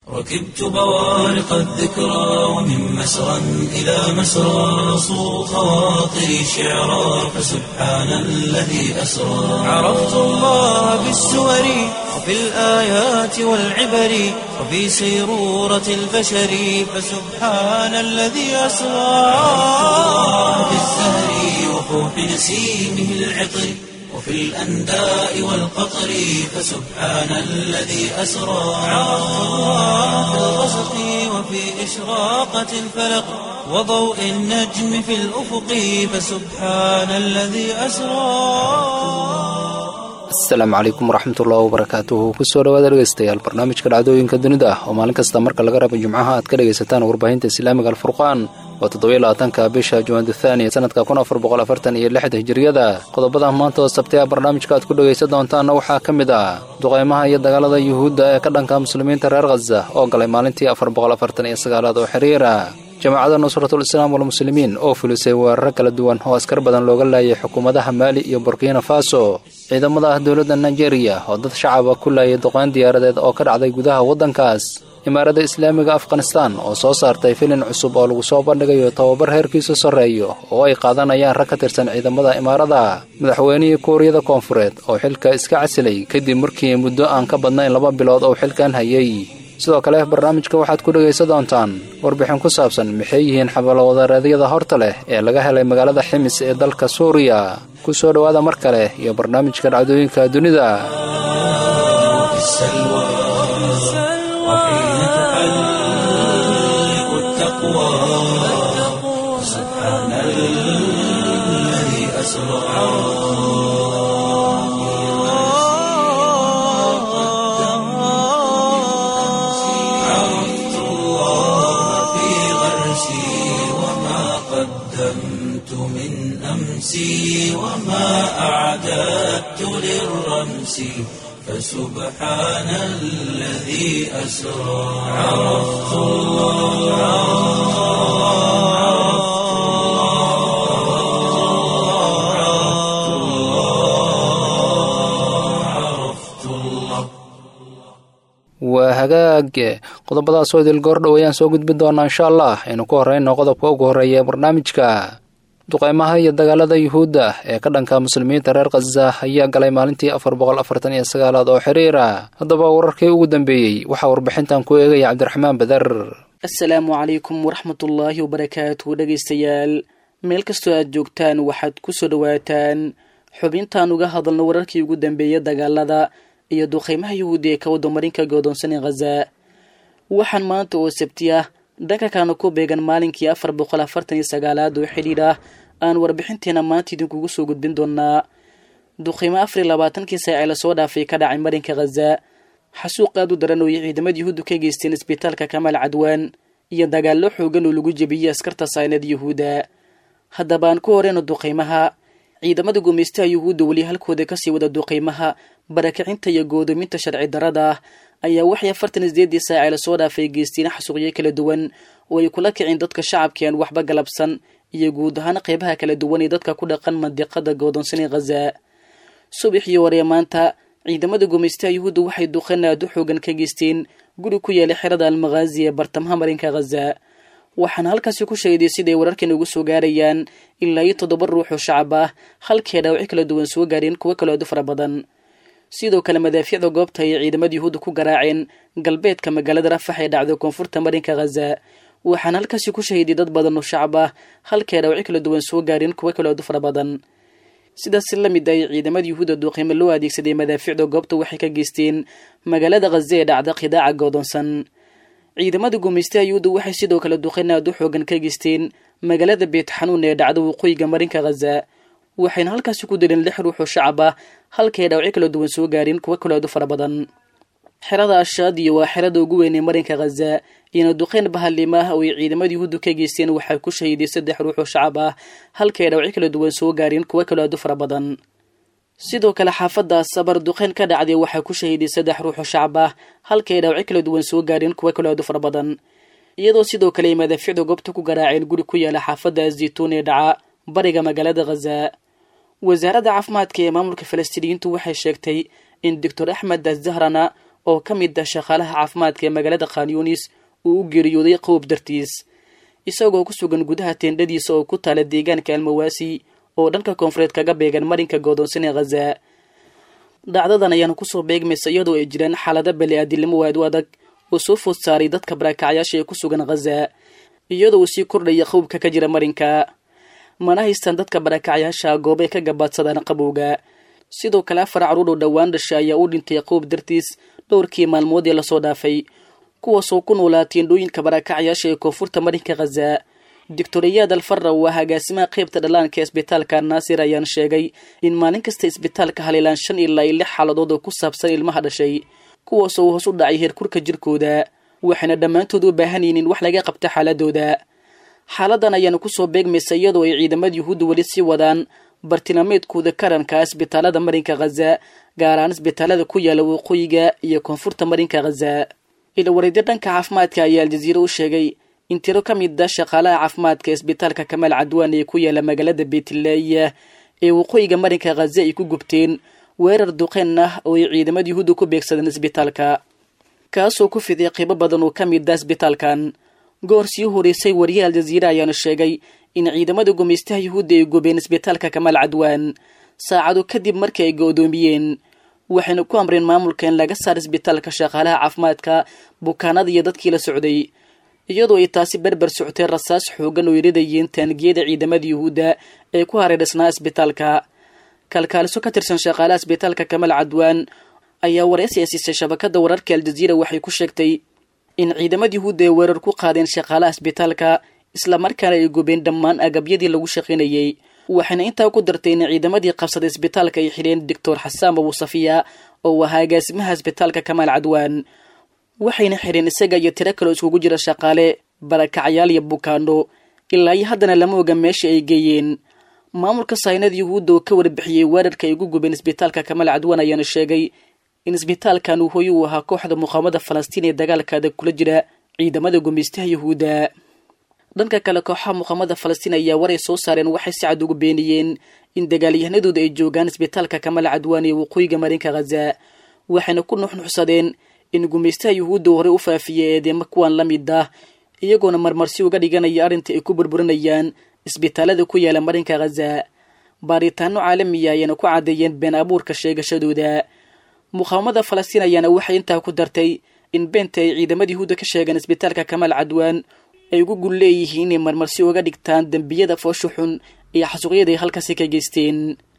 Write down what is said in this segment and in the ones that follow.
ركبت بوارق الذكرى ومن مسرى إلى مسرى صو خواطري شعرا فسبحان الذي أسرى عرفت الله بالسور وفي الآيات والعبر وفي سيرورة البشر فسبحان الذي أسرى في الزهر وفوح نسيمه العطر وفي الأنداء والقطر فسبحان الذي أسرى عرفت الله في الغسق وفي إشراقة الفلق وضوء النجم في الأفق فسبحان الذي أسرى asalaamu calaykum waraxmatullahi wabarakaatuhu kusoo dhawaada dhegeystayaal barnaamijka dhacdooyinka dunida ah oo maalin kasta marka laga rabo jimcaha aad ka dhegaysataan warbaahinta islaamiga alfurqaan oo toddobylabaatanka bisha juwaanda thaniya sanadka kun afar boqol afartan iyo lixda hijiriyada qodobada maanta oo sabtay a barnaamijka aad ku dhegaysan doontaanna waxaa ka mid ah duqaymaha iyo dagaalada yuhuudda ee ka dhanka muslimiinta reer khaza oo galay maalintii afar boqol afartan iyo sagaalaad oo xiriira jamaacadda nusratul islaam walmuslimiin oo fulisay weeraro kala duwan oo askar badan looga laayay xukuumadaha maali iyo burkina faso ciidamada ah dowladda nigeria oo dad shacaba ku laayay duqeyn diyaaradeed oo ka dhacday gudaha waddankaas imaaradda islaamiga afghanistan oo soo saartay filin cusub oo lagu soo bandhigayo tababar heerkiisu sarreeyo oo ay qaadanayaan rag ka tirsan ciidamada imaarada madaxweynihii kuuriyada koonfureed oo xilka iska casilay kadib markii muddo aan ka badnayn laba bilood oo xilkan hayay sidoo kale barnaamijka waxaad ku dhegaysan doontaan warbixin ku saabsan maxay yihiin xabalwadareedyada horta leh ee laga helay magaalada ximis ee dalka suuriya ku soo dhowaada mar kale iyo barnaamijka dhacdooyinka dunida في السلوى وحين تحلق التقوى سبحان الذي أسرى عرفت الله في غرسي وما قدمت من أمسي وما أعددت للرمس فسبحان الذي أسرى عرفت الله عرفت الله عرفت الله waa hagaag qodobadaasoo idil goordhow ayaan soo gudbin doonaa insha allah aynu ku horreyno qodobka ugu horreeya ee barnaamijka duqaymaha iyo dagaalada yuhuudda ee ka dhanka muslimiinta reer khaza ayaa galay maalintii afar boqol afartan iyo sagaalaad oo xiriira haddaba wararkii ugu dambeeyey waxaa warbixintan ku eegaya cabdiraxmaan badar asalaamu calaykum waraxmatullaahi wabarakaatu dhegaystayaal meel kastoo aad joogtaan waxaad ku soo dhowaataan xubintaan uga hadalno wararkii ugu dambeeya dagaalada iyo duqaymaha yuhuudi ee ka wadamarinka goodoonsan ee khaza waxaan maanta oo sabti ah dhankankaana ku beegan maalinkii afar boqol afartan iyo sagaalaad oo xidhiidh ah aan warbixinteena maanta idinkugu soo gudbin doonaa duqaymo afar iyo labaatankii saac ee lasoo dhaafay ka dhacay marinka khaza xasuuq aad u daran oo ay ciidamada yuhuuddu ka geysteen isbitaalka kamaal cadwaan iyo dagaallo xoogan oo lagu jebiyey askarta saynad yuhuudda haddaba aan ku horeyno duqaymaha ciidamada gumaystaha yuhuudda weli halkooda kasii wada duqaymaha barakacinta iyo goodoominta sharci darada ah ayaa waxay afartan isdeedii saace lasoo dhaafay geysteen xasuuqyo kala duwan oo ay kula kicin dadka shacabka aan waxba galabsan iyo guud ahaan qeybaha kala duwan ee dadka ku dhaqan mandiqada goodoonsan ee khaza subaxii hore maanta ciidamada gumaystaha yuhuudda waxay duqan aad u xoogan ka geysteen guri ku yeelay xerada almakhaazi ee bartamaha marinka khaza waxaana halkaasi ku sheegday siday wararkan ugu soo gaarayaan ilaa iyo toddoba ruux oo shacab ah halkee dhaawacyo kala duwan soo gaareen kuwo kaloo aad u fara badan sidoo kale madaafiicda goobta ayay ciidamada yuhuudda ku garaaceen galbeedka magaalada rafax ee dhacday koonfurta marinka khaza waxaana halkaasi ku shahiday dad badan oo shacab ah halkee dhaawacyo kala duwan soo gaareen kuwo kaloo aad u fara badan sidaas la mid ay ciidamada yuhuudda duuqiimo loo adeegsaday madaafiicda goobta waxay ka geysteen magaalada khaza ee dhacda khidaaca goodoonsan ciidamada gumaystaha yuhuudda waxay sidoo kale duqeyn aad u xoogan ka geysteen magaalada beet xanuun ee dhacda waqooyiga marinka khaza waxayna halkaasi ku dileen lix ruux oo shacab ah halkay dhaawacyo kala duwan soo gaareen kuwo kaloo aad u fara badan xerada ashaadiya waa xerada ugu weyn ee marinka khaza iyona duqeyn bahalima ah oo ay ciidamada yuhuudda ka geysteen waxaa ku shahiiday saddex ruux oo shacab ah halkay dhaawacyo kala duwan soo gaareen kuwo kaloo aad u fara badan sidoo kale xaafadda sabar duqeyn ka dhacday waxaa ku shahiiday saddex ruux oo shacab ah halkay dhaawacyo kala duwan soo gaareen kuwo kaloo aad u fara badan iyadoo sidoo kale ay madaafiicda goobta ku garaaceen guri ku yaala xaafadda azaytuun ee dhaca bariga magaalada khaza wasaaradda caafimaadka ee maamulka falastiiniyiintu waxay sheegtay in doctor axmed azahrana oo ka mid ah shaqaalaha caafimaadka ee magaalada khanyunis uu u geeriyooday qowb dartiis isagoo ku sugan gudaha teendhadiisa oo ku taala deegaanka almawaasi oo dhanka koonfureed kaga beegan marinka goodoonsan ee khaza dhacdadan ayaana kusoo beegmaysa iyadoo ay jiraan xaalado bali-aadilnimo waad u adag oo soo food saaray dadka barakacyaasha ee ku sugan khaza iyadoo uu sii kordhaya qowbka ka jira marinka mana haystaan dadka barakacyaasha goobay ka gabaadsadaan qabowga sidoo kale afar caruur oo dhowaan dhasha ayaa u dhintay qowb dartiis dhowrkii maalmood ee lasoo dhaafay kuwaasoo ku noolaa teendhooyinka barakacyaasha ee koonfurta marinka khaza doctoriyaad alfarra waa agaasimaha qaybta dhallaanka isbitaalka naasir ayaan sheegay in maalin kasta isbitaalka haleelaan shan ilaa iyo lix xaaladood oo ku saabsan ilmaha dhashay kuwaasoo hoos u dhacay heerkurka jirkooda waxayna dhammaantood u baahan yihin in wax laga qabta xaaladooda xaaladan ayaana kusoo beegmaysa iyadoo ay ciidamada yuhuudda weli sii wadaan bartilmaameedkooda karanka isbitaalada marinka khaza gaar ahaan isbitaalada ku yaala waqooyiga iyo koonfurta marinka khaza ilawareedyo dhanka caafimaadka ayaa aljaziira u sheegay in tiro ka mid a shaqaalaha caafimaadka isbitaalka kamaal cadwaan ee ku yaala magaalada beetleya ee waqooyiga marinka khaza ay ku gubteen weerar duqeen ah oo ay ciidamada yuhuudda ku beegsadeen isbitaalka kaasoo ku fiday qiibo badan oo ka mid ah isbitaalkan goor sii horeysay wariyaha aljaziira ayaana sheegay in ciidamada gumaystaha yuhuudda ay gubeen isbitaalka kamaal cadwaan saacado kadib markii ay go-doomiyeen waxayna ku amreen maamulka in laga saar isbitaalka shaqaalaha caafimaadka bukaanada iyo dadkii la socday iyadoo ay taasi berber socotay rasaas xoogan oo iridayeen taangiyada ciidamada yuhuudda ee ku hareedhisnaa isbitaalka kalkaaliso ka tirsan shaqaalaha isbitaalka kamaal cadwaan ayaa wareysi ay siisay shabakada wararka aljaziira waxay ku sheegtay in ciidamada yuhuudda ay weerar ku qaadeen shaqaalaha isbitaalka islamarkaana ay gubeen dhammaan agabyadii lagu shaqaynayey waxayna intaa ku dartay in ciidamadii qabsaday isbitaalka ay xidheen doctor xasaan abu safiya oo ahaa agaasimaha isbitaalka kamaal cadwaan waxayna xidheen isaga iyo tiro kaloo iskugu jira shaqaale barakacyaal iyo bukaano ilaa iyo haddana lama oga meesha ay geeyeen maamulka saynada yuhuudda oo ka warbixiyey weerarka ay ugu gubeen isbitaalka kamaal cadwaan ayaana sheegay in isbitaalkan uu hoy uu ahaa kooxda muqaamada falastiin ee dagaalkaada kula jira ciidamada gumaystaha yuhuudda dhanka kale kooxaha muqaamada falastiin ayaa waray soo saareen waxay si cad ugu beeniyeen in dagaalyahanadooda ay joogaan isbitaalka kamaal cadwaan ee waqooyiga marinka khaza waxayna ku nuxnuxsadeen in gumaystaha yuhuudda hore u faafiyey eedeema kuwan la mid ah iyagoona marmarsi uga dhiganaya arrinta ay ku burburinayaan isbitaalada ku yaala marinka khaza baaritaano caalamiya ayaana ku caddeeyeen been abuurka sheegashadooda muqaawamada falastiin ayaana waxay intaa ku dartay in beenta ay ciidamada yuhuudda ka sheegeen isbitaalka kamaal cadwaan ay ugu gul leeyihiin inay marmarsi uga dhigtaan dembiyada foosha xun iyo xasuuqyada ay halkaasi ka geysteen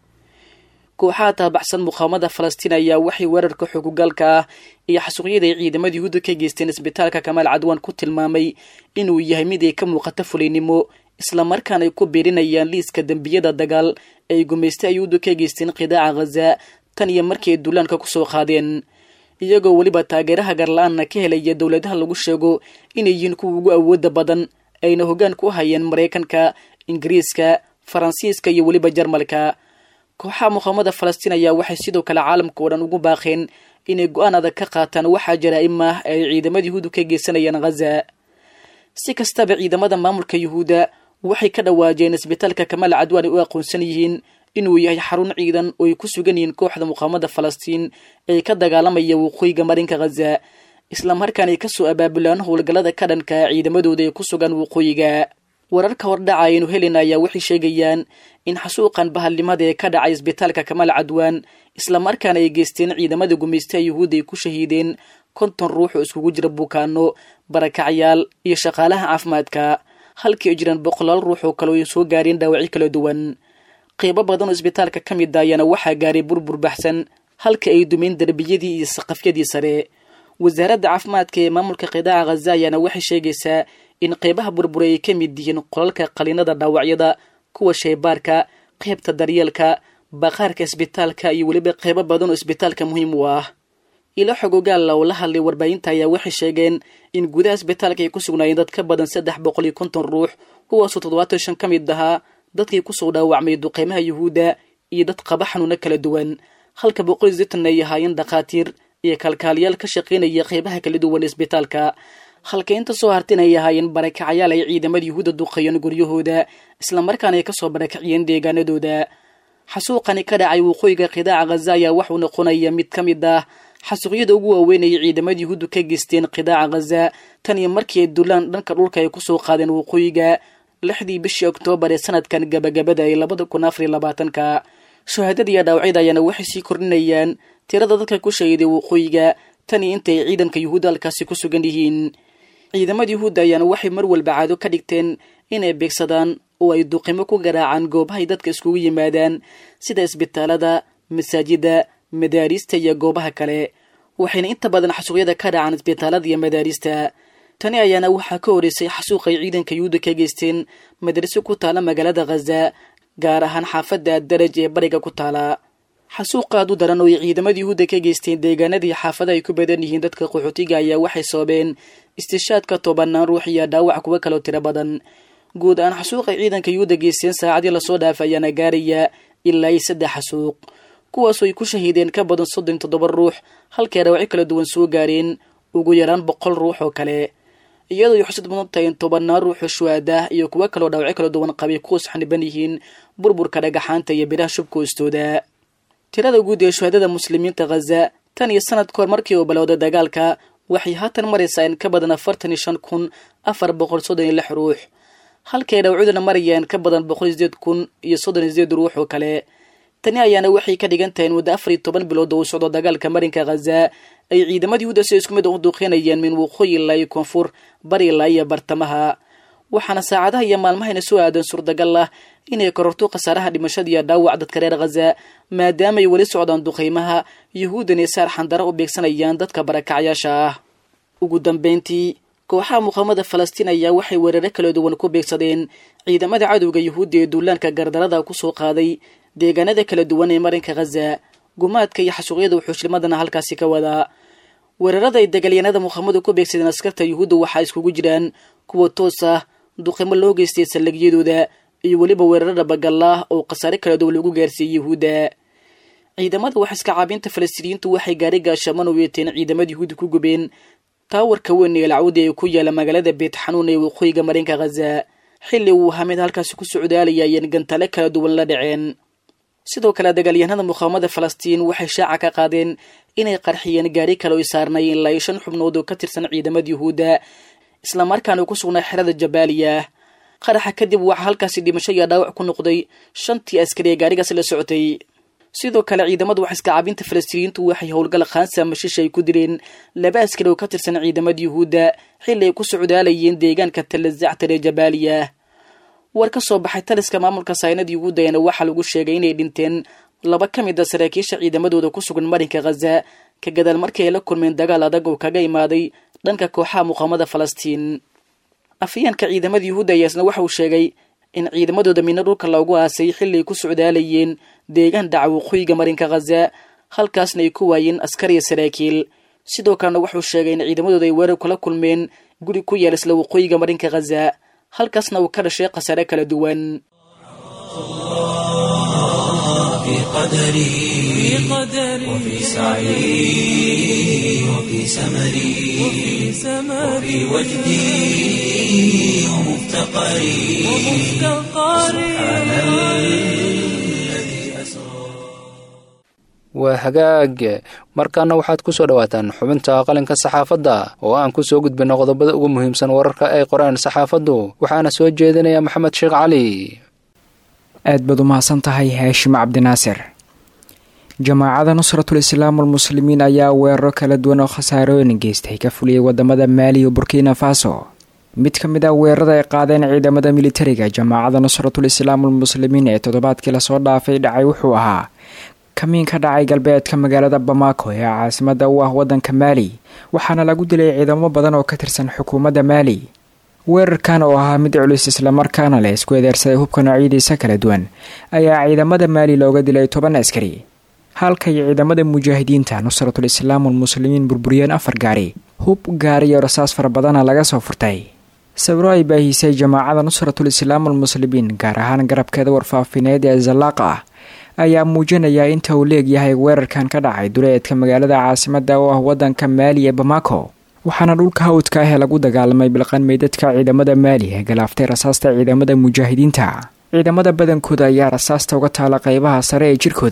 kooxaha taabaxsan muqaawamada falastiin ayaa waxay weerarka xogugaalka ah iyo xasuuqyada ay ciidamada yuhuudda ka geysteen isbitaalka kamaal cadwaan ku tilmaamay inuu yahay mid ay ka muuqato fulaynimo islamarkaana ay ku biirinayaan liiska dembiyada dagaal ay gumaysta yuhuudda ka geysteen qidaaca khaza tan iyo markii ay duulaanka kusoo qaadeen iyagoo weliba taageeraha garla-aanna ka helaya dowladaha lagu sheego inay yihiin kuwa ugu awooda badan ayna hoggaan ku hayeen maraykanka ingiriiska faransiiska iyo weliba jarmalka kooxaha muqaamada falastiin ayaa waxay sidoo kale caalamka oo dhan ugu baaqeen inay go-aan adag ka qaataan waxaa jaraa'im ah ay ciidamada yuhuudda ka geysanayaan khaza si kastaba ciidamada maamulka yuhuudda waxay ka dhawaajeen isbitaalka kamaal cadwaan ay u aqoonsan yihiin inuu yahay xarun ciidan oo ay ku sugan yihiin kooxda muqaamada falastiin ee ka dagaalamaya waqooyiga marinka khaza islamarkaana ay kasoo abaabulaan howlgallada ka dhanka ciidamadooda ee ku sugan waqooyiga wararka hordhaca aynu helin ayaa waxay sheegayaan in xasuuqan bahalnimada ee ka dhacay isbitaalka kamaal cadwaan islamarkaana ay geysteen ciidamada gumaystaha yuhuudda ay ku shahiideen konton ruux oo iskugu jira bukaano barakacyaal iyo shaqaalaha caafimaadka halkii ay jiraan boqolaal ruux oo kale oo ay soo gaareen dhaawacyo kala duwan qeybo badan oo isbitaalka ka mid a ayaana waxaa gaaray burbur baxsan halka ay dumeen derbiyadii iyo saqafyadii sare wasaaradda caafimaadka ee maamulka qidaaca khaza ayaana waxay sheegaysaa in qeybaha burburay ay ka mid yihiin qolalka qaliinada dhaawacyada kuwa shaybaarka qeybta daryeelka baqaarka isbitaalka iyo weliba qeybo badan oo isbitaalka muhiim u ah ilo xogogaalla oo la hadlay warbaahinta ayaa waxay sheegeen in gudaha isbitaalka ay ku sugnaayeen dad ka badan saddex boqol iyo konton ruux kuwaasoo toddobaatan shan ka mid ahaa dadkii kusoo dhaawacmay duqeymaha yuhuudda iyo dad qaba xanuuno kala duwan halka boqol iyo sitan ay ahaayeen dhakhaatiir iyo kalkaaliyaal ka shaqaynaya qeybaha kala duwan isbitaalka halka inta soo hartin ay ahaayeen barakacayaal ay ciidamada yuhuudda duqeeyeen guryahooda islamarkaana ay kasoo barakaciyeen deegaanadooda xasuuqani ka dhacay waqooyiga qidaaca khaza ayaa waxuu noqonaya mid ka mid ah xasuuqyada ugu waaweynayay ciidamada yuhuuddu ka geysteen qidaaca khaza tan iyo markii ay dulaan dhanka dhulka ay kusoo qaadeen waqooyiga lixdii bishii oktoobar ee sanadkan gabagabada ee labada kun afariyo labaatanka shahaadada iyo dhaawacyada ayaana waxay sii kordhinayaan tirada dadka ku shahiiday waqooyiga tan iyo inta ay ciidanka yuhuudda halkaasi ku sugan yihiin ciidamada yuhuudda ayaana waxay mar walba caado ka dhigteen inay beegsadaan oo ay duqimo ku garaacaan goobahay dadka iskugu yimaadaan sida isbitaalada masaajida madaariista iyo goobaha kale waxayna inta badan xasuuqyada ka dhacaan isbitaalada iyo madaariista tani ayaana waxaa ka horeysay xasuuq ay ciidanka yuhuudda ka geysteen madraso ku taala magaalada khaza gaar ahaan xaafadda addaraj ee bariga ku taala xasuuqaad u daran oo ay ciidamada yuhuudda ka geysteen deegaanadii xaafada ay ku badan yihiin dadka qaxootiga ayaa waxay sababeen istishaadka tobanaan ruux iyo dhaawac kuwa kaloo tiro badan guud ahaan xasuuqay ciidanka yuhuudda geysteen saacadii lasoo dhaafay ayaana gaaraya ilaa iyo saddex xasuuq kuwaasoo ay ku shahiideen ka badan soddon toddoba ruux halkay dhaawacyo kala duwan soo gaareen ugu yaraan boqol ruux oo kale iyadoo ay xusad mudan tahay in tobanaan ruuxoo shuhaadah iyo kuwo kaloo dhaawacyo kala duwan qabay kuwas xaniban yihiin burburka dhagaxaanta iyo biraha shubka hoostooda tirada guud ee shuhaadada muslimiinta khaza tan iyo sanad kahor markii uu balowday dagaalka waxay haatan maraysaa in ka badan afartan iyo shan kun afar boqol soddon iyo lix ruux halkay dhawcuduna marayaan ka badan boqol iyo sideed kun iyo soddon iyo sideed ruux oo kale tani ayaana waxay ka dhigan tahay in muddo afar iyo toban bilood oo uu socdo dagaalka marinka khaza ay ciidamada yuhuudda si isku mid u duuqeynayeen min waqooyi ilaa iyo koonfur bari ilaa iyo bartamaha waxaana saacadaha iyo maalmahayna soo aadan suurtagal ah inay kororto khasaaraha dhimashada iyo dhaawac dadka reer khaza maadaamaay weli socdaan duqeymaha yuhuuddan ee saar xandara u beegsanayaan dadka barakacyaasha ah ugu dambeyntii kooxaha muqaamada falastiin ayaa waxay weeraro kala duwan ku beegsadeen ciidamada cadowga yuhuudda ee duulaanka gardarada kusoo qaaday deegaanada kala duwan ee marinka khaza gumaadka iyo xasuuqyada wuxuushlimadana halkaasi ka wadaa weerarada ay dagaalyaanada muqaamadu ku beegsadeen askarta yuhuudda waxaa iskugu jiraan kuwa toos ah duqimo loo geystay saldhigyadooda iyo weliba weerarada bagallaah oo khasaare kala duwan lagu gaarsiiyey yuhuudda ciidamada wax iska caabinta falastiiniyiintu waxay gaari gaashaman u yeeteen ciidamada yuhuudda ku gubeen taawarka weyn ee lacawdi ee ku yaala magaalada beet xanuun ee waqooyiga marinka khaza xilli uu ahaa mid halkaasi ku socdaalaya ayeen gantale kala duwan la dhaceen sidoo kale dagaalyahanada muqaamada falastiin waxay shaaca ka qaadeen inay qarxiyeen gaari kale oy saarnaayeen ilaa iyo shan xubnood oo ka tirsan ciidamada yuhuudda islamarkaana ku sugnaa xerada jabaaliya qaraxa kadib waxaa halkaasi dhimasho iyo dhaawac ku noqday shantii askari ee gaarigaasi la socotay sidoo kale ciidamada wax iska caabinta falastiiniyiintu waxay howlgal khaansa mashiisha ay ku direen laba askari oo ka tirsan ciidamada yuhuudda xilli ay ku socdaalayeen deegaanka talazactar ee jabaaliya war ka soo baxay taliska maamulka saynada yuhuudda ayaana waxaa lagu sheegay inay dhinteen laba ka mid a saraakiisha ciidamadooda ku sugan marinka khaza ka gadaal markii ay la kulmeen dagaal adag oo kaga imaaday dhanka kooxaha muqaamada falastiin afayeenka ciidamada yuhuudda ayaasna waxa uu sheegay in ciidamadooda midna dhulka loogu aasay xilli ay ku socdaalayeen deegaan dhaca waqooyiga marinka khaza halkaasna ay ku waayeen askar iyo saraakiil sidoo kalena wuxuu sheegay in ciidamadooda ay weerar kula kulmeen guri ku yaal isla waqooyiga marinka khaza halkaasna uu ka dhashay khasaare kala duwan في قدري وفي سعي وفي سمري وفي وجدي ومفتقري سبحان الذي أسرى waa hagaag markaana waxaad ku soo dhowaataan xubinta qalinka saxaafadda oo aan ku soo gudbinno qodobada ugu muhiimsan wararka ay qoraan saxaafaddu waxaana soo jeedinaya maxamed sheekh cali aad baad u mahadsan tahay haashim cabdinaasir jamaacada nusratul islaam walmuslimiin ayaa weeraro kala duwan oo khasaarooyin geystay ka fuliyey wadamada maali iyo burkina faso mid ka mid ah weerarada ay qaadeen ciidamada militariga jamaacada nusratul islaam walmuslimiin ee toddobaadkii lasoo dhaafay dhacay wuxuu ahaa kamiin ka dhacay galbeedka magaalada bamako ee caasimada u ah wadanka maali waxaana lagu dilay ciidamo badan oo ka tirsan xukuumadda maali weerarkan oo ahaa mid culus islamarkaana leh isku edeersaday hubka noocyadiisa kala duwan ayaa ciidamada maali looga dilay toban askari halkay ciidamada mujaahidiinta nusratul islaam walmuslimiin burburiyeen afar gaari hub gaari iyo rasaas fara badana laga soo furtay sawiro ay baahisay jamaacada nusratul islaam walmuslimiin gaar ahaan garabkeeda warfaafineed ee zallaaqa ah ayaa muujinaya inta uu leegyahay weerarkan ka dhacay duleedka magaalada caasimada oo ah wadanka maali ee bamako waxaana dhulka hawdka ah ee lagu dagaalamay bilqan meydadka ciidamada maali ee galaaftay rasaasta ciidamada mujaahidiinta ciidamada badankooda ayaa rasaasta uga taala qeybaha sare ee jirkooda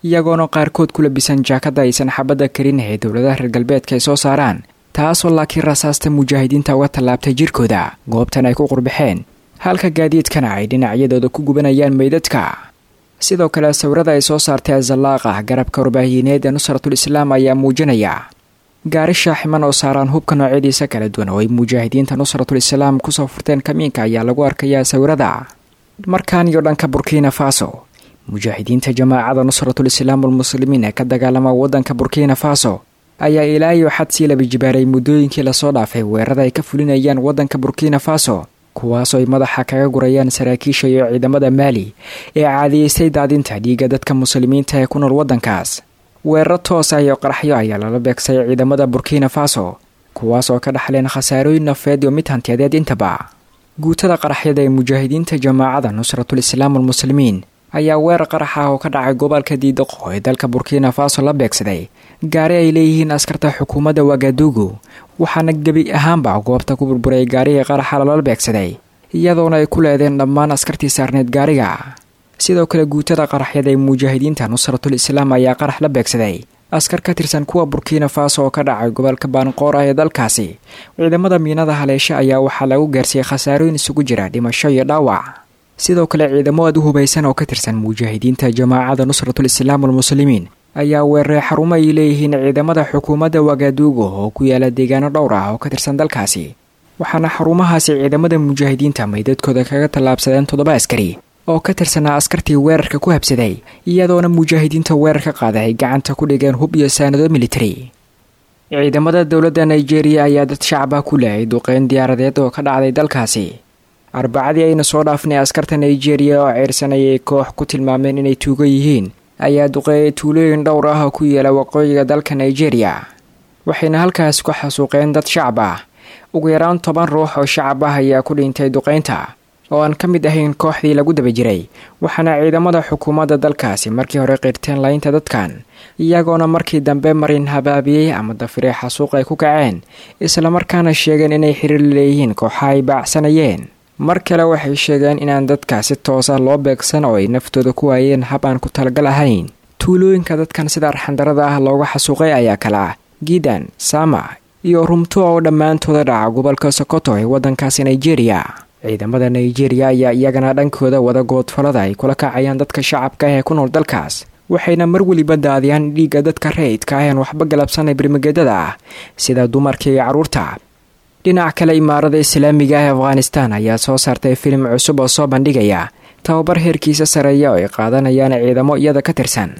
iyagoona qaarkood ku labisan jaakada aysan xabadda karin ee dowladaha reer galbeedka ay soo saaraan taasoo laakiin rasaasta mujaahidiinta uga tallaabtay jirkooda goobtan ay ku qurbaxeen halka gaadiidkana ay dhinacyadooda ku gubanayaan meydadka sidoo kale sawirada ay soo saartay azallaaqa garabka warbaahineed ee nusratul islaam ayaa muujinaya gaari shaaximan oo saaraan hubka noocyadiisa kala duwan oo ay mujaahidiinta nusratul islaam kusoo furteen kamiinka ayaa lagu arkayaa sawirada markaan iyo dhanka burkina faso mujaahidiinta jamaacada nusratul islaam almuslimiin ee ka dagaalama waddanka burkina faso ayaa ilaa iyo xad sii laba jibaaray muddooyinkii lasoo dhaafay weerarada ay ka fulinayaan waddanka burkina faso kuwaasoo ay madaxa kaga gurayaan saraakiisha iyo ciidamada maali ee caadiyeystay daadinta dhiigga dadka muslimiinta ee ku nool waddankaas weeraro toos ah iyo qaraxyo ayaa lala beegsay ciidamada burkina faso kuwaasoo ka dhaxleen khasaarooyin nafeed iyo mid hantiyadeed intaba guutada qaraxyada ee mujaahidiinta jamaacada nusratul islaam almuslimiin ayaa weerar qarax ah oo ka dhacay gobolka diidaqo ee dalka burkina faso la beegsaday gaari ay leeyihiin askarta xukuumadda wagadugu waxaana gebi ahaanba goobta ku burburay gaarigii qaraxa lala beegsaday iyadoona ay ku leedeen dhammaan askartii saarneed gaariga sidoo kale guutada qaraxyada ee mujaahidiinta nusratul islaam ayaa qarax la beegsaday askar ka tirsan kuwa burkina faso oo ka dhacay gobolka baanqoor ah ee dalkaasi ciidamada miinada haleeshe ayaa waxaa lagu gaarsiiyey khasaarooyin isugu jira dhimasho iyo dhaawac sidoo kale ciidamo aad u hubaysan oo ka tirsan mujaahidiinta jamaacada nusratul islaam almuslimiin ayaa weeraray xarumo ay leeyihiin ciidamada xukuumadda wagaduugo oo ku yaala deegaano dhowr ah oo ka tirsan dalkaasi waxaana xarumahaasi ciidamada mujaahidiinta maydadkooda kaga tallaabsadeen toddoba askari oo ka tirsanaa askartii weerarka ku habsaday iyadoona mujaahidiinta weerarka qaada ay gacanta ku dhigeen hub iyo saanado militari ciidamada dowladda nigeria ayaa dad shacaba ku leeyay duqeyn diyaaradeed oo ka dhacday dalkaasi arbacadii ayna soo dhaafnay askarta nigeria oo ceyrsanayay koox ku tilmaameen inay tuugo yihiin ayaa duqeeyay tuulooyin dhowr ah oo ku yeela waqooyiga dalka nigeria waxayna halkaas ku xasuuqeen dad shacab ah ugu yaraan toban ruux oo shacab ah ayaa ku dhintay duqeynta oo aan ka mid ahayn kooxdii lagu daba jiray waxaana ciidamada xukuumadda dalkaasi markii hore qirteen laynta dadkan iyagoona markii dambe marin habaabiyey ama dafirey xasuuq ay ku kaceen islamarkaana sheegeen inay xiriir leeyihiin kooxa ay baacsanayeen mar kale waxay sheegeen inaan dadka si toosa loo beegsan oo ay naftooda ku waayeen hab aan ku talagal ahayn tuulooyinka dadkan sida arxandarada ah looga xasuuqay ayaa kale ah giidan sama iyo rumto oo dhammaantooda dhaca gobolka sokoto ee waddankaasi nigeria ciidamada nigeria ayaa iyagana dhankooda wada goodfalada ay kula kacayaan dadka shacabka ah ee ku nool dalkaas waxayna mar weliba daadiyaan dhiigga dadka rayidka ah een waxba galabsanay birmageedada ah sida dumarka iyo carruurta dhinac kale imaarada islaamiga ah ee afghanistan ayaa soo saartay filim cusub oo soo bandhigaya tababar heerkiisa sareeya oo ay qaadanayaan ciidamo iyada ka tirsan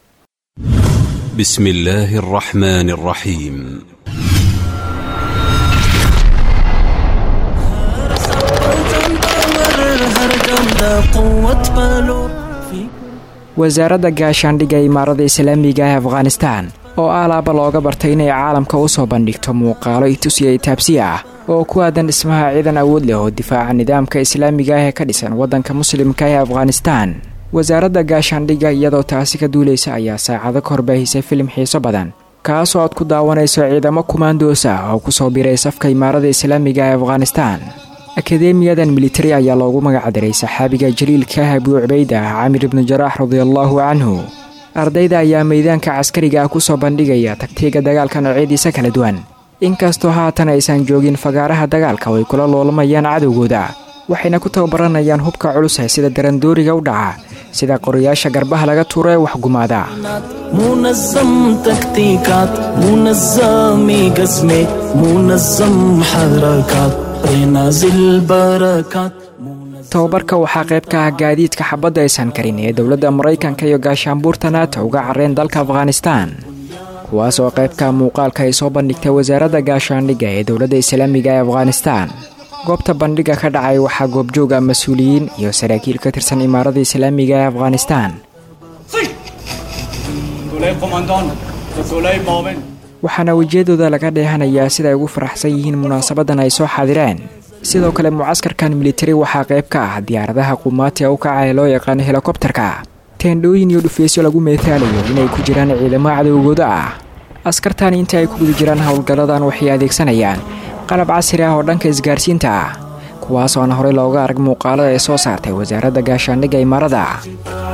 بسم الله الرحمن الرحيم wasaaradda gaashaandhigga imaarada islaamiga ah ee afghanistan oo alaaba looga bartay inay caalamka u soo bandhigto muuqaalo itusiya itaabsiya ah oo ku aadan dhismaha ciidan awood leh oo difaaca nidaamka islaamiga ah ee ka dhisan waddanka muslimka ee afghanistan wasaaradda gaashaandhigga iyadoo taasi ka duulaysa ayaa saacado ka horbaahisay filim xiiso badan kaasoo aad ku daawanayso ciidamo kumaandoos ah oo kusoo biray safka imaarada islaamiga ee afghanistan akademiyadan militari ayaa loogu magacdaray saxaabiga jaliilka ah abuu cubayda ah camir ibnu jaraax radiallaahu canhu ardayda ayaa meydaanka caskariga ah kusoo bandhigaya tagtiga dagaalka noocyadiisa kala duwan inkastoo haatan aysan joogin fagaaraha dagaalka oo ay kula loolamayaan cadowgooda waxayna ku tababaranayaan hubka culus ee sida darandooriga u dhaca sida qorayaasha garbaha laga tuuro ee waxgumaada منظم تكتيكات منظم قسمة منظم حركات نازل بركات tababarka waxaa qayb ka ah gaadiidka xabadda aysan karin ee dowladda maraykanka iyo gaashaanbuurta naata uga carreen dalka afghanistan kuwaas oo qaybka muuqaalka ay soo bandhigtay wasaaradda gaashaandhigga ee dowladda islaamiga ee afghanistan goobta bandhiga ka dhacay waxaa goobjooga mas-uuliyiin iyo saraakiil ka tirsan imaarada islaamiga ee afghanistan waxaana wejiyadooda laga dheehanayaa sida ay ugu faraxsan yihiin munaasabadan ay soo xaadireen sidoo kale mucaskarkan militari waxaa qayb ka ah diyaaradaha qumaati u kaca ee loo yaqaano helikobtarka teendhooyin iyo dhufaysyo lagu meetaalayo inay ku jiraan ciidamo cadowgooda ah askartani inta ay ku guda jiraan howlgalladan waxay adeegsanayaan qalab casri ah oo dhanka isgaarsiinta ah kuwaas oo aan horey looga arag muuqaalada ay soo saartay wasaaradda gaashaandhigga imaarada في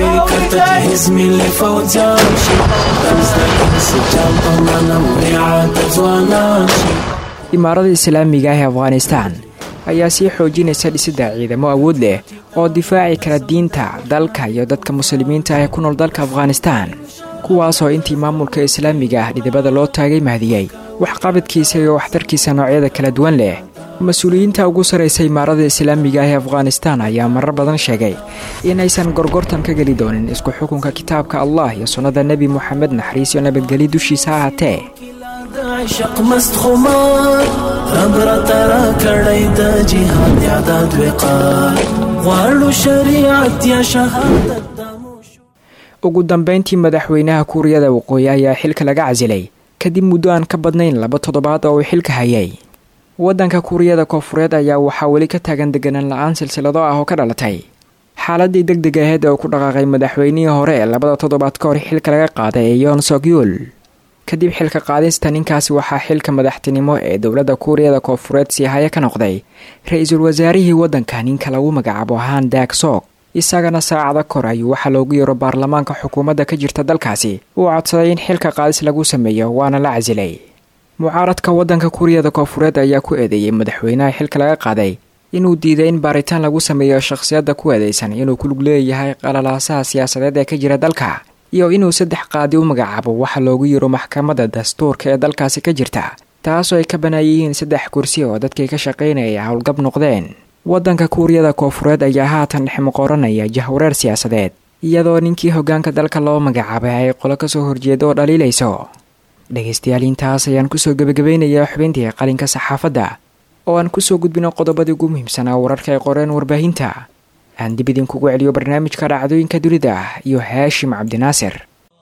فکر تجهیز ملی فوجان شي رمز د انسجام په معنا وریعات ځوانان شي imaarada islaamiga ah ee afghanistan ayaa sii xoojinaysa dhisidda ciidamo awood leh oo difaaci kara diinta dalka iyo dadka muslimiinta ah ee ku nool dalka afghanistan kuwaasoo intii maamulka islaamiga ah dhidibada loo taagay mahdiyey waxqabadkiisa iyo waxtarkiisa noocyada kala duwan leh mas-uuliyiinta ugu sarraysa imaarada islaamiga ah ee afghanistan ayaa marar badan sheegay inaysan gorgortan ka geli doonin isku xukunka kitaabka allah iyo sunnada nebi moxamed naxariis iyo nabadgelyo dushiisa ha ahaatee د عشق مست خمار رب را ترا کړی د جهاد اعداد وقار غواړو شریعت یا شهادت د موشو ugu dambayntii madaxweynaha kuuriyada waqooyi ayaa xilka laga casilay kadib muddo aan ka badnayn laba toddobaad oo uu xilka hayay waddanka kuuriyada koofureed ayaa waxaa weli ka taagan deganaan la-aan silsilado ah oo ka dhalatay xaaladii deg deg aheed ee uu ku dhaqaaqay madaxweynihii hore ee labada toddobaad ka hor xilka laga qaaday ee yoon sogyul kadib xilka qaadista ninkaasi waxaa xilka madaxtinimo ee dowladda kuuriyada koofureed sii haya ka noqday ra-iisul wasaarihii waddanka ninka lagu magacaabo haan daag soog isagana saacada kor ayuu waxaa loogu yeero baarlamaanka xukuumadda ka jirta dalkaasi uu codsaday in xilka qaadis lagu sameeyo waana la casilay mucaaradka waddanka kuuriyada koofureed ayaa ku eedeeyey madaxweynaha xilka laga qaaday inuu diiday in baaritaan lagu sameeyo shakhsiyadda ku eedeysan inuu ku lug leeyahay qalalaasaha siyaasadeed ee ka jira dalka iyo inuu saddex qaadi u magacaabo waxa loogu yiro maxkamadda dastuurka ee dalkaasi ka jirta taasoo ay ka banaayihiin saddex kursi oo dadkii ka shaqaynaya howlgab noqdeen waddanka kuuriyada koofureed ayaa haatan dhexmuqoranaya jahwareer siyaasadeed iyadoo ninkii hoggaanka dalka loo magacaabay ay qolo kasoo horjeeda oo dhaliilayso dhegaystayaal intaas ayaan kusoo gebagabeynayaa xubintii qalinka saxaafadda oo aan kusoo gudbino qodobadii ugu muhiimsanaa wararka ay qoreen warbaahinta aan dib idinkugu celiyo barnaamijka dhacdooyinka dunida iyo haashim cabdinaasir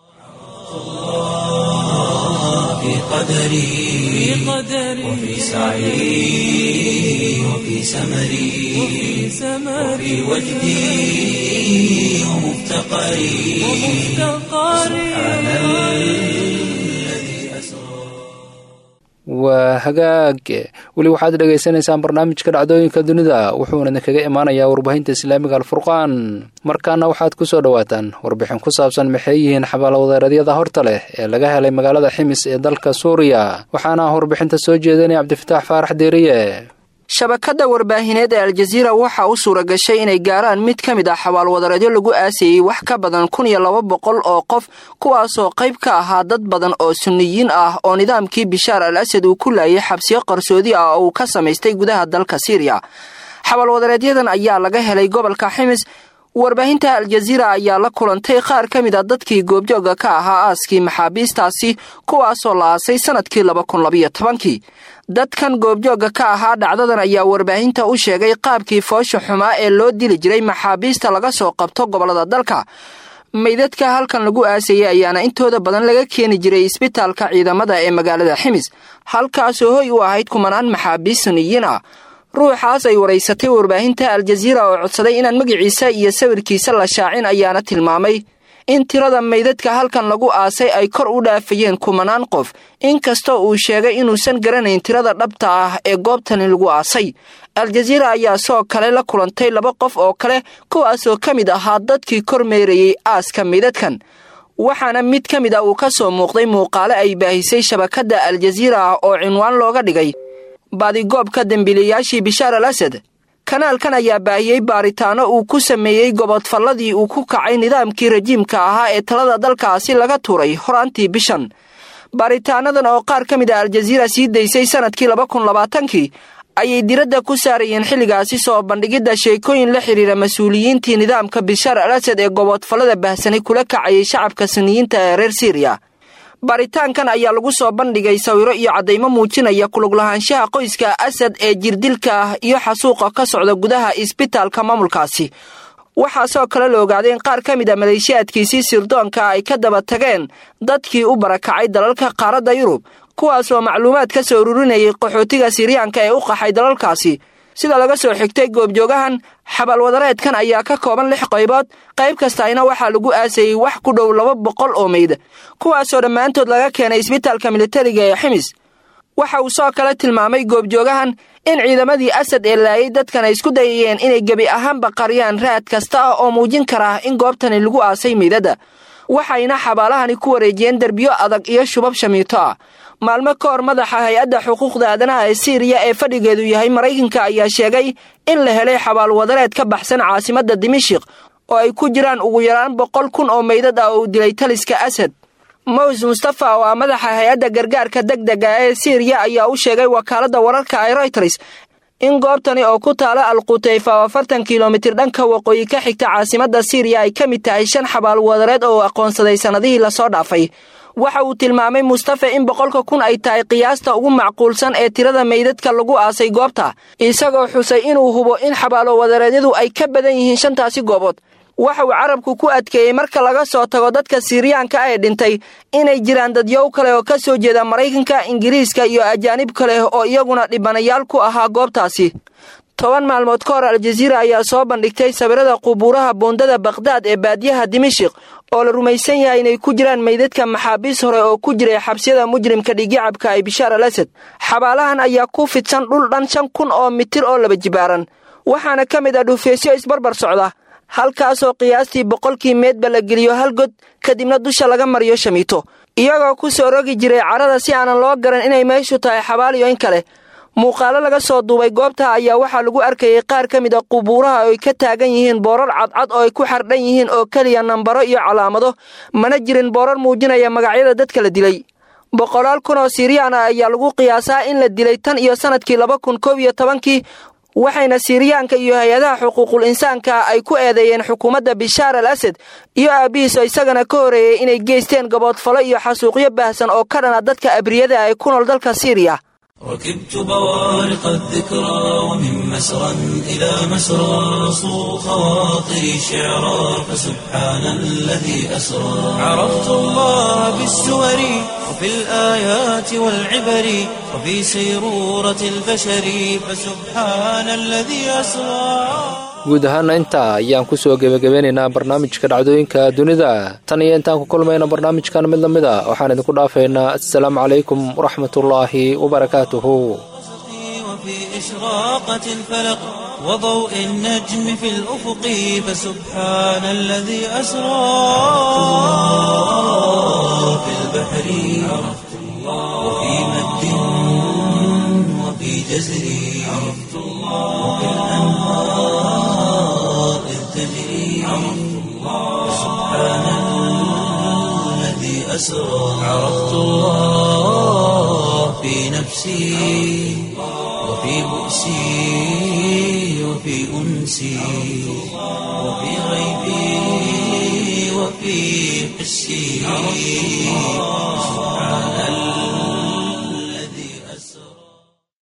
في قدري وفي سعي وفي سمري وفي وجدي ومفتقري سبحان الذي أسرى waa hagaag weli waxaad dhagaysanaysaan barnaamijka dhacdooyinka dunida wuxuuna idinkaga imaanayaa warbaahinta islaamiga alfurqaan markaana waxaad ku soo dhowaataan warbixin ku saabsan maxay yihiin xabaalowadeeradyada horta leh ee laga helay magaalada ximis ee dalka suuriya waxaana warbixinta soo jeedinaya cabdifataax faarax deeriye shabakadda warbaahineed ee aljaziira waxaa u suura gashay inay gaaraan mid ka mid ah xabaalwadareedyo lagu aasayey wax ka badan kun iyo laba boqol oo qof kuwaasoo qayb ka ahaa dad badan oo sunniyiin ah oo nidaamkii bishaar al asad uu ku laayay xabsiyo qarsoodi ah oo uu ka samaystay gudaha dalka siiriya xabaalwadareedyadan ayaa laga helay gobolka ximis warbaahinta aljaziira ayaa la kulantay qaar ka mid a dadkii goobjooga ka ahaa aaskii maxaabiistaasi kuwaasoo la aasay sannadkii laba kun labayo tobankii dadkan goobjoogga ka ahaa dhacdadan ayaa warbaahinta u sheegay qaabkii foosha xumaa ee loo dili jiray maxaabiista laga soo qabto gobollada dalka meydadka halkan lagu aasayay ayaana intooda badan laga keeni jiray isbitaalka ciidamada ee magaalada ximis halkaasoo hoy u ahayd kumanaan maxaabiis suniyiin ah ruuxaas ay waraysatay warbaahinta aljaziira oo codsaday inaan magaciisa iyo sawirkiisa la shaacin ayaana tilmaamay in tirada meydadka halkan lagu aasay ay kor u dhaafayeen kumanaan qof inkastoo uu sheegay inuusan garanayn tirada dhabta ah ee goobtani lagu aasay aljaziira ayaa soo kale la kulantay laba qof oo kale kuwaasoo ka mid ahaa dadkii kor meerayey aaska meydadkan waxaana mid ka mid ah uu ka soo muuqday muuqaale ay baahisay shabakadda aljaziira ah oo cinwaan looga dhigay baadigoobka dembiilayaashii bishaar al asad kanaalkan ayaa baahiyey baaritaano uu ku sameeyey gobodfalladii uu ku kacay nidaamkii rajiimka ahaa ee talada dalkaasi laga tuuray horaantii bishan baaritaanadan oo qaar ka mid a aljaziira sii daysay sannadkii laba kun labaatankii ayay diradda ku saarayeen xilligaasi soo bandhigidda sheekooyin la xidhiira mas-uuliyiintii nidaamka bishaar al asad ee gobodfallada bahsanay kula kacayay shacabka suniyiinta ee reer siiriya baaritaankan ayaa lagu soo bandhigay sawiro iyo caddaymo muujinaya kuluglahaanshaha qoyska asad ee jirdilka ah iyo xasuuqa ka socda gudaha isbitaalka maamulkaasi waxaasoo kale la ogaaday in qaar ka mid a maleeshiyaadkiisii sirdoonka ay ka daba tageen dadkii u barakacay dalalka qaaradda yurub kuwaasoo macluumaad ka soo ururinayay qaxootiga siryaanka ee u qaxay dalalkaasi sida laga soo xigtay goobjoogahan xabaalwadareedkan ayaa ka kooban lix qaybood qayb kastayna waxaa lagu aasayey wax ku dhow laba boqol oo meyd kuwaasoo dhammaantood laga keenay isbitaalka militariga ee ximis waxa uu soo kale tilmaamay goobjoogahan in ciidamadii asad ee laayay dadkan ay isku dayayeen inay gebi ahaanba qariyaan raad kasta ah oo muujin kara in goobtani lagu aasay meydada waxayna xabaalahani ku wareejiyeen derbiyo adag iyo shubab shamiito ah maalmo ka hor madaxa hay-adda xuquuqda aadanaha ee siiriya ee fadhigeedu yahay maraykanka ayaa sheegay in la helay xabaal wadareed ka baxsan caasimadda dimashik oo ay ku jiraan ugu yaraan boqol kun oo meydad ah oo uu dilay taliska asad mows mustafa oo ah madaxa hay-adda gargaarka deg dega ee siiriya ayaa u sheegay wakaaladda wararka ee royters in goobtani oo ku taala alqutayfa oo afartan kilomitir dhanka waqooyi ka xigta caasimadda siiriya ay ka mid tahay shan xabaal wadareed oo aqoonsaday sannadihii lasoo dhaafay waxa uu tilmaamay mustafa in boqolka kun ay tahay qiyaasta ugu macquulsan ee tirada meydadka lagu aasay goobta isagoo xusay inuu hubo in xabaalo wadareedyadu ay ka badan yihiin shantaasi goobood waxa uu carabku ku adkeeyey marka laga soo tago dadka siiriyaanka ah ee dhintay inay jiraan dadyow kale oo ka soo jeeda maraykanka ingiriiska iyo ajaanib kale oo iyaguna dhibanayaal ku ahaa goobtaasi toban maalmood ka hor aljaziira ayaa soo bandhigtay sawirada qubuuraha buundada bakhdad ee baadiyaha dimashik oo la rumaysan yahay inay ku jiraan meydadka maxaabiis hore oo ku jiray xabsiyada mujrimka dhigicabka ee bishaar al asad xabaalahan ayaa ku fidsan dhul dhan shan kun oo mitir oo laba jibaaran waxaana ka mid ah dhufeysyo isbarbar socda halkaasoo qiyaastii boqolkii meedba la geliyo hal god kadibna dusha laga mariyo shamiito iyagoo ku soo rogi jiray carrada si aanan loo garan inay meeshu tahay xabaal iyo in kale muuqaalo laga soo duubay goobta ayaa waxaa lagu arkayay qaar ka mid a qubuuraha oo ay ka taagan yihiin boorar cadcad oo ay ku xardhan yihiin oo keliya nambaro iyo calaamado mana jirin boorar muujinaya magacyada dadka la dilay boqolaal kun oo siiriyaan ah ayaa lagu qiyaasaa in la dilay tan iyo sannadkii laba kun koob iyo tobankii waxayna siiriyaanka iyo hay-adaha xuquuqul insaanka ay ku eedeeyeen xukuumadda bishaar al asad iyo aabbihiis oo isagana ka horeeyey inay geysteen gaboodfalo iyo xasuuqyo baahsan oo ka dhana dadka abriyada ay ku nool dalka siiriya ركبت بوارق الذكرى ومن مسرى إلى مسرى صو خواطري شعرا فسبحان الذي أسرى عرفت الله بالسور وفي الآيات والعبر وفي سيرورة البشر فسبحان الذي أسرى guud ahaana intaa ayaan ku soo gebagabeynaynaa barnaamijka dhacdooyinka dunida tan iyo intaan ku kulmayno barnaamijkan mid la mid a waxaan idinku dhaafaynaa assalaamu calaykum waraxmatullaahi wabarakaatuhu وفي إشراقة الفلق وضوء النجم في الأفق فسبحان الذي أسرى في البحر عرفت الله وفي مد وفي جزر عرفت الله وفي الأنهار إذ تجري عرفت الله سبحان الذي أسرى عرفت الله في نفسي وفي بؤسي وفي أنسي وفي غيبي وفي حسي سبحان الله